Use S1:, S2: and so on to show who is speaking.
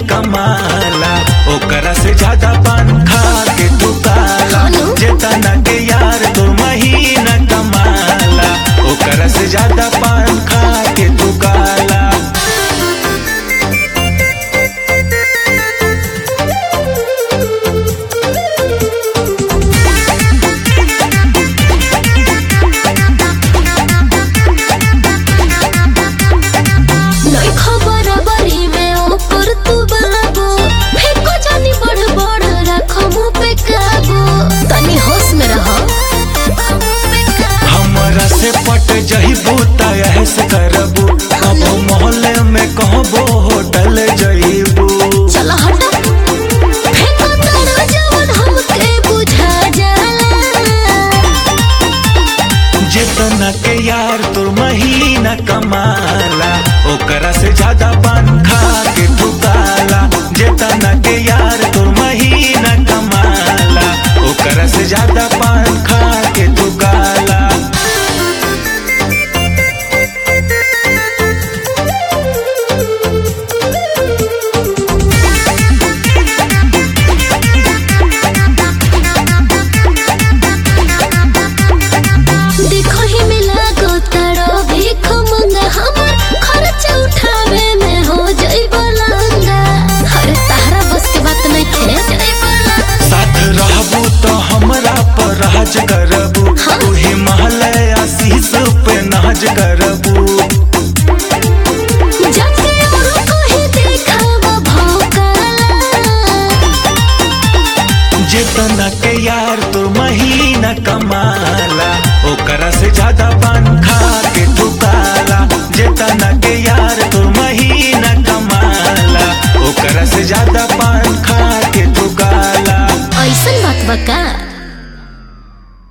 S1: कमाला ओकरा से ज्यादा पान खा के तू काला
S2: खानू?
S1: जेतना के यार तू महीना कमाला ओकरा से ज्यादा पान खा के तू काला
S2: नहीं खबर बरी में ऊपर तू बाबू फेंको जानी बड़ बड़ रखो मुंह पे काबू तनी होश में रहो
S1: हमरा से पट जहिबू त ऐसे करबू अब मोहल्ले में कहबो होटल जइबू
S2: चल हट फेंको तारा जवन हमके बुझा जाला
S1: जितना के यार तोर महीना कमाला ओकरा से ज्यादा पान खा के तू काला जितना के यार तोर महीना कमाला ओकरा से ज्यादा पान खा के तू काला
S2: देखो ही मिला गो तारो भीख मंगा हमर खर्च उठावे में हो जाई बलंगा अरे तारा बस के बात नहीं थे
S1: साथ रहबू तो हमरा पर राज करबू
S2: हाँ।
S1: तू ही महल आशीष पे नाज करबू
S2: जाके और कहीं देखावा भौकाला
S1: जितना के यार तोर महीना कमाला